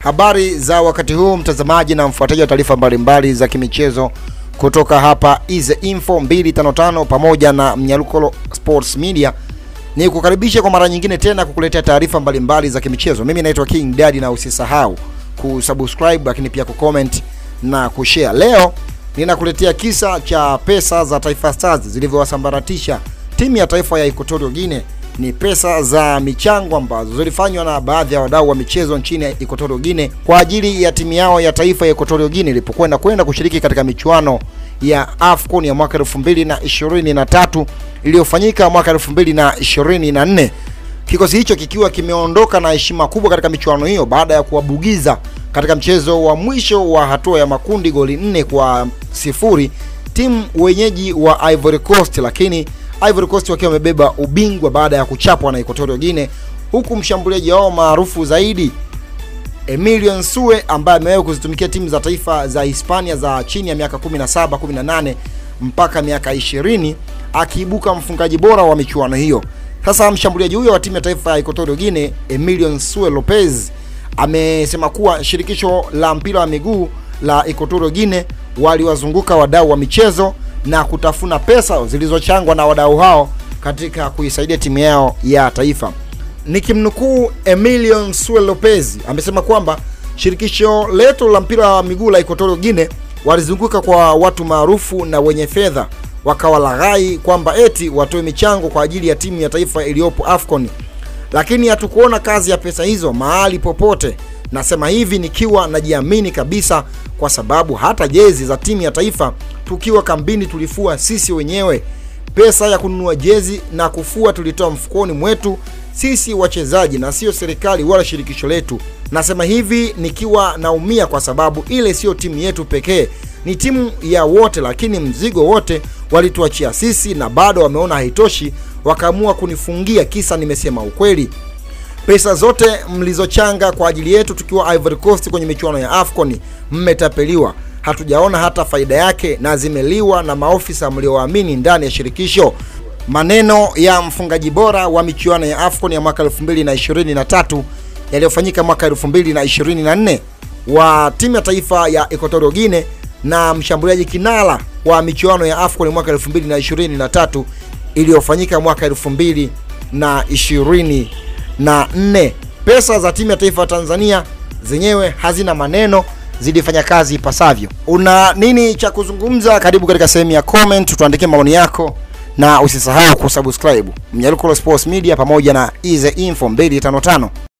Habari za wakati huu mtazamaji na mfuataji wa taarifa mbalimbali za kimichezo kutoka hapa Ize Info 255 pamoja na Mnyaluko Sports Media, ni kukaribisha kwa mara nyingine tena kukuletea taarifa mbalimbali za kimichezo. Mimi naitwa King Daddy, na usisahau kusubscribe, lakini pia kucomment na kushare. Leo ninakuletea kisa cha pesa za Taifa Stars zilivyowasambaratisha timu ya taifa ya Equatorial Guinea. Ni pesa za michango ambazo zilifanywa na baadhi ya wadau wa michezo nchini Equatorial Guinea kwa ajili ya timu yao ya taifa ya Equatorial Guinea ilipokwenda kwenda kushiriki katika michuano ya AFCON ya mwaka 2023 iliyofanyika mwaka 2024. Kikosi hicho kikiwa kimeondoka na heshima kubwa katika michuano hiyo baada ya kuwabugiza katika mchezo wa mwisho wa hatua ya makundi goli nne kwa sifuri timu wenyeji wa Ivory Coast, lakini Ivory Coast wakiwa wamebeba ubingwa baada ya kuchapwa na Equatorial Guinea, huku mshambuliaji wao maarufu zaidi Emilion Nsue ambaye amewahi kuzitumikia timu za taifa za Hispania za chini ya miaka 17, 18 mpaka miaka 20 akiibuka mfungaji bora wa michuano hiyo. Sasa mshambuliaji huyo wa timu ya taifa ya Equatorial Guinea Emilion Nsue Lopez amesema kuwa shirikisho la mpira wa miguu la Equatorial Guinea waliwazunguka wadau wa michezo na kutafuna pesa zilizochangwa na wadau hao katika kuisaidia timu yao ya taifa. Nikimnukuu Emilion Nsue Lopez amesema kwamba shirikisho letu la mpira wa miguu la Equatorial Guinea walizunguka kwa watu maarufu na wenye fedha wakawalaghai kwamba eti watoe michango kwa ajili ya timu ya taifa iliyopo AFCON, lakini hatukuona kazi ya pesa hizo mahali popote. Nasema hivi nikiwa najiamini kabisa, kwa sababu hata jezi za timu ya taifa tukiwa kambini tulifua sisi wenyewe. Pesa ya kununua jezi na kufua tulitoa mfukoni mwetu sisi wachezaji, na sio serikali wala shirikisho letu. Nasema hivi nikiwa naumia, kwa sababu ile sio timu yetu pekee, ni timu ya wote, lakini mzigo wote walituachia sisi, na bado wameona haitoshi, wakaamua kunifungia kisa nimesema ukweli. Pesa zote mlizochanga kwa ajili yetu tukiwa Ivory Coast kwenye michuano ya AFCON mmetapeliwa, hatujaona hata faida yake na zimeliwa na maofisa mliowaamini ndani ya shirikisho. Maneno ya mfungaji bora wa michuano ya AFCON ya mwaka 2023 yaliyofanyika mwaka 2024 wa timu ya taifa ya Equatorial Guinea na mshambuliaji kinara wa michuano ya AFCON mwaka 2023 iliyofanyika mwaka 2020 na nne. Pesa za timu ya taifa ya Tanzania zenyewe hazina maneno, zilifanya kazi ipasavyo. Una nini cha kuzungumza? Karibu katika sehemu ya comment, tuandikie maoni yako na usisahau kusubscribe Mnyaluko Sports Media pamoja na Ize Info 255.